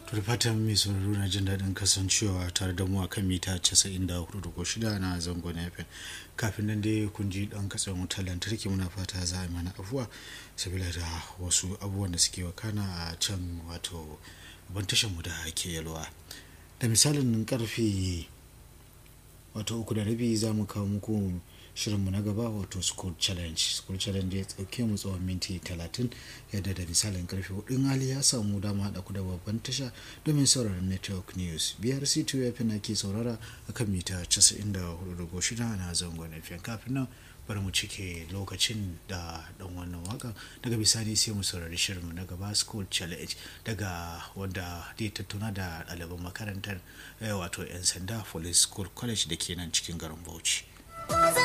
to da fatan mai sauraro na jin daɗin kasancewa tare da mu a kan mita 94.6 na zangon fm kafin nan dai kun ji ɗan katsen wutar lantarki muna fata za a mana afuwa sabila da wasu abubuwan da suke wakana a can wato ban mu da ke yalwa da misalin karfe wato uku da rabi za mu kawo muku shirinmu na gaba wato school challenge school challenge ya tsauke mu tsawon minti 30 yadda da misalin karfe hudun hali ya samu dama haɗa ku da babban tasha domin sauraron network news brc 2 fm na ke saurara a kan mita 94.6 na zangon fm kafin nan bari mu cike lokacin da dan wannan waka daga bisani sai mu saurari shirinmu na gaba school challenge daga wanda zai tattauna da ɗaliban makarantar wato 'yan sanda police school college da ke nan cikin garin bauchi